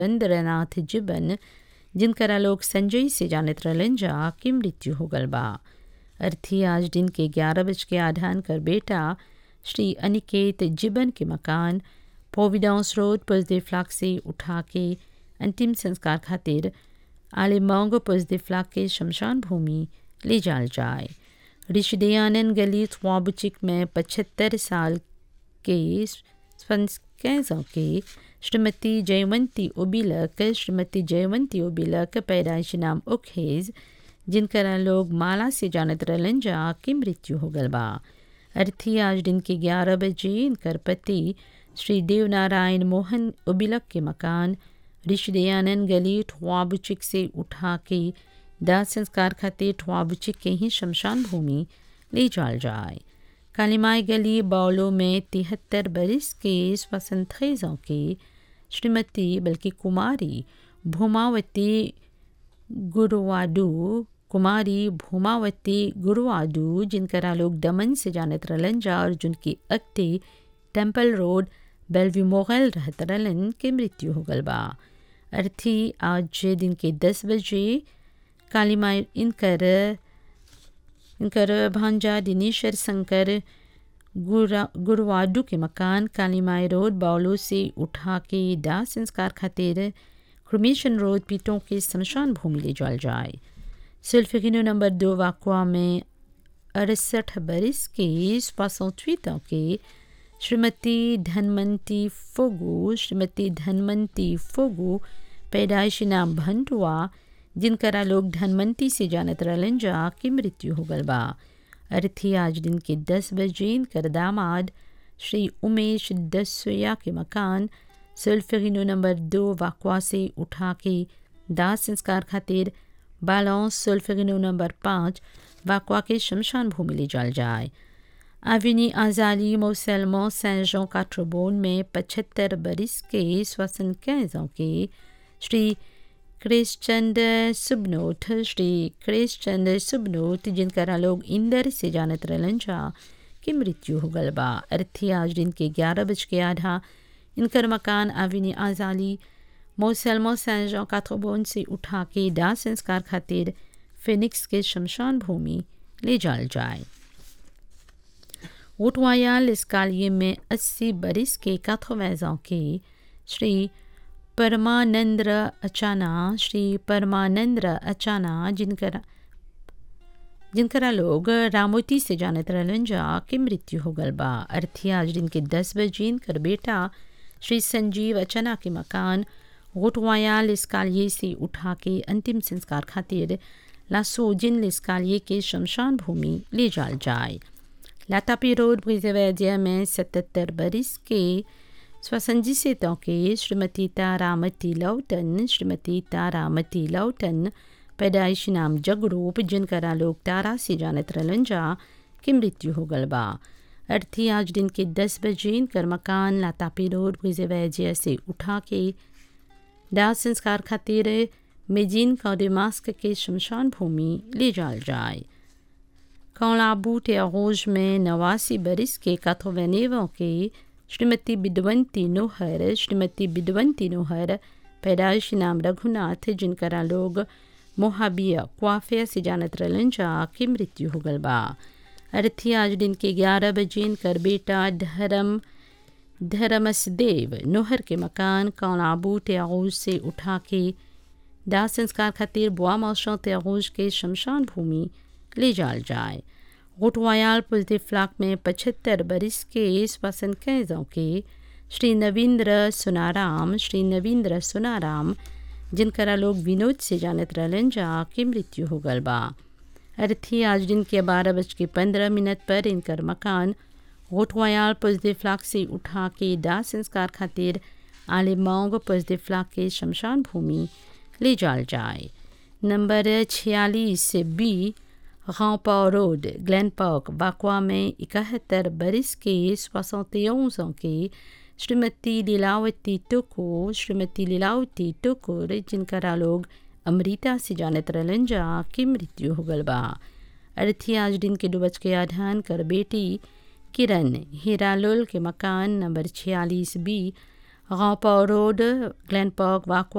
इंद्रनाथ जिबन जिनकरा लोग संजय से जानत रहलन जा की मृत्यु हो गल बा अर्थी आज दिन के ग्यारह बज के आधान कर बेटा श्री अनिकेत जिबन के मकान प्रोविडेंस रोड पजदे फ्लाक से उठा के अंतिम संस्कार खातिर आले मांगो पजदे फ्लाक के शमशान भूमि ले जाल जाए ऋषिदयानंद गली ख्वाबुचिक में पचहत्तर साल के कैसों के श्रीमती जयवंती ओबिलक श्रीमती जयवंती ओबिलक पैदाइश नाम उखेज जिनकरा लोग माला से जानत रहलन जा की मृत्यु हो गल बा अर्थी आज दिन के ग्यारह बजे इनकर पति श्री देवनारायण मोहन उबिलक के मकान ऋषिदयानंद गली ठुआबुचिक से उठा के दाह संस्कार खातिर ठुआबुचिक के ही शमशान भूमि ले जाल जाए कालीमाई गली बाउलो में तिहत्तर बरिस के स्वसंत खेजों के श्रीमती बल्कि कुमारी भूमावती गुरुवाडू कुमारी भूमावती गुरुवाडू जिनकरा लोग दमन से जानत रहलन जा और जिनकी अक्ति टेम्पल रोड बेलवी मोगल रहत रहलन के मृत्यु हो गल बा अर्थी आज दिन के दस बजे कालीमाई इनकर इनकर भांजा दिनेश्वर शंकर गुरुवाडू के मकान कालीमाई रोड बाउलो से उठा के दाह संस्कार खातिर क्रमेशन रोड पीटों के शमशान भूमि ले जाल जाए सिल्फिनो नंबर दो वाकुआ में अड़सठ बरिस के सोसठवीं के श्रीमती धनवंती फोगू श्रीमती धनवंती फोगू पैदाइशी नाम भंटुआ जिनकरा लोग धनवंती से जानत रहलन जा की मृत्यु हो गल बा अर्थी आज दिन के दस बजे इनकर दामाद श्री उमेश दसोया के मकान सुल्फिनो नंबर दो वाकवा से उठा के दाह संस्कार खातिर बालौस सुल्फिनो नंबर पाँच वाकवा के शमशान भूमि ले जाल जाए अविनी आजाली मोसलमो सैन जॉन काट्रोबोन में पचहत्तर बरिस के स्वसन कैजों के श्री क्रिश्चंद सुबनोट श्री क्रिश्चंद सुबनोट जिनकरा लोग इंदर से जानत रहलन जा की मृत्यु हो गल बा अर्थी आज दिन के ग्यारह बज के आधा इनकर मकान अविनी आजाली मोसलमो सैन जॉन काट्रोबोन से उठा के दाह संस्कार खातिर फिनिक्स के शमशान भूमि ले जाल जाए ओटवायाल इस कालिए में अस्सी बरिस के काथोवैजों के श्री परमानंद्र अचाना श्री परमानंद्र अचाना जिनकर जिनकरा लोग रामोती से जानत रहलन जा के मृत्यु हो गल बा अर्थी आज दिन के दस बजे इनकर बेटा श्री संजीव अचना के मकान गोटवायाल इसकालिए से उठा के अंतिम संस्कार खातिर लासोजिन लिस्कालिए के शमशान भूमि ले जाल जाए लातापी रोड ब्रिजवैद्य में सतहत्तर बरिस के स्वसंजी से के श्रीमती तारामती लौटन श्रीमती तारामती लौटन पैदाइश नाम जगरूप जिनकरा लोग तारा से जानत रहलन जा की मृत्यु हो गल बा अर्थी आज दिन के दस बजे इनकर मकान लातापी रोड ब्रिजवैद्य से उठा के दाह संस्कार खातिर मेजिन कौडेमास्क के शमशान भूमि ले जाल जाए कौलाबू टेरोज में नवासी बरिस के काथोवेनेवों के श्रीमती बिदवंती नोहर श्रीमती बिदवंती नोहर पैदाइश नाम रघुनाथ जिनकरा लोग मोहाबिया क्वाफिया से जानत रहलन जा की मृत्यु हो गल बा अर्थी आज दिन के ग्यारह बजे इनकर बेटा धर्म धर्मसदेव नोहर के मकान कौलाबू टेरोज से उठा के दाह संस्कार खातिर बुआ मौसों तेगोज के शमशान भूमि ले जाल जाए गोटवायाल पुजदे फ्लाक में पचहत्तर बरिस के स्वसन कैदों के श्री नवींद्र सुनाराम श्री नवींद्र सुनाराम जिनकरा लोग विनोद से जानत रहलन जा की मृत्यु हो गल बा अर्थी आज दिन के बारह बज के पंद्रह मिनट पर इनकर मकान गोटवायाल पुजदे फ्लाक से उठा के दाह संस्कार खातिर आले मांग पुजदे फ्लाक के शमशान भूमि ले जाल जाए नंबर छियालीस बी गांवपा रोड ग्लैन पार्क बाकवा में इकहत्तर बरिस के सोसौतेज़ों के श्रीमती लीलावती टुको श्रीमती लीलावती टुकुर जिनकरा लोग अमृता से जानत रहलन जा की मृत्यु हो गल बा अर्थी आज दिन के डुबच के आधान कर बेटी किरण हीरालोल के मकान नंबर छियालीस बी गांव रोड ग्लैन पार्क वाकवा